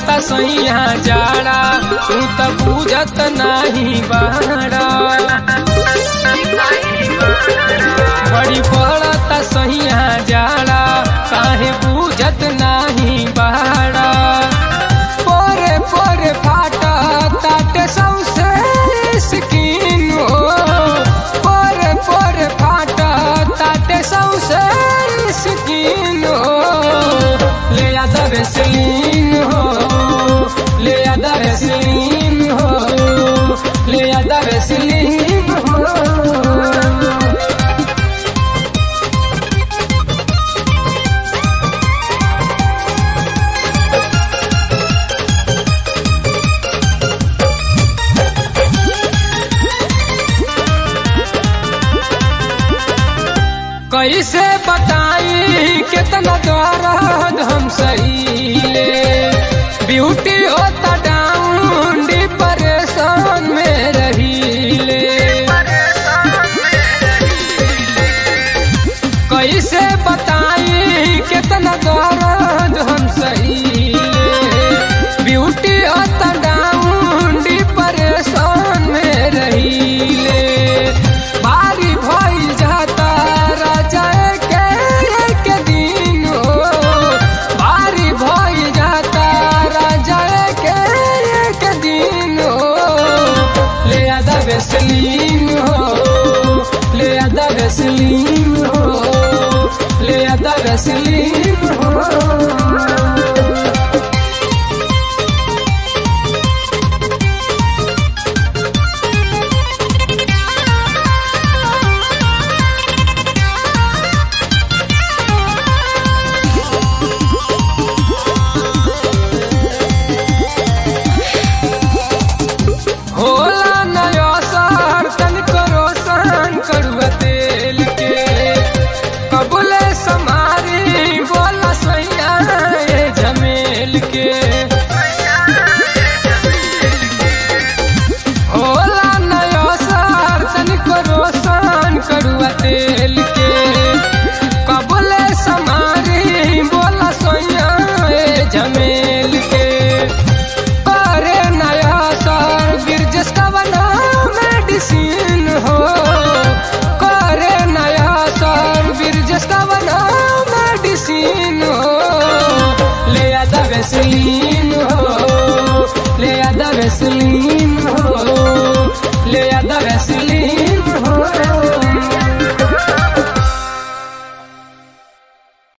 पड़ता सैया जाड़ा तू त बुझत नाही बाड़ा बड़ी पड़ता सैया जाड़ा काहे बुझत नाही बाड़ा पोरे पोरे फाटा ताटे सौसे स्किन हो पोरे पोरे फाटा ताटे सौसे स्किन हो ले आदा वेसलीन हो ले आदा वेसलीन हो ले आदा वेसलीन हो कैसे बताई कितना दर्द हम सहीले ब्यूटी होता डाउन डिप्रेशन में रहीले कैसे बताई कितना दर्द हम सहीले ब्यूटी होता डाउन डिप्रेशन में रहीले भारी भइल जाता राजा के के दिन हो भारी भइल जाता राजा के के दिन हो ले आदा वेसलीन हो ले आदा वेसलीन हो ले आदा वेसलीन हो होला नया सर तन करो सहन करुआ तेल के कबूले समारी बोला सैया ये झमेल के होला नया सर तन करो सहन करुआ तेल के कबूले समारी बोला सैया ये झमेल के करे नया सर गिरजस का बना मेडिसिन हो करे नया सर गिरजस का बना मेडिसिन हो ले आदा वेसलीन हो ले आदा वेसलीन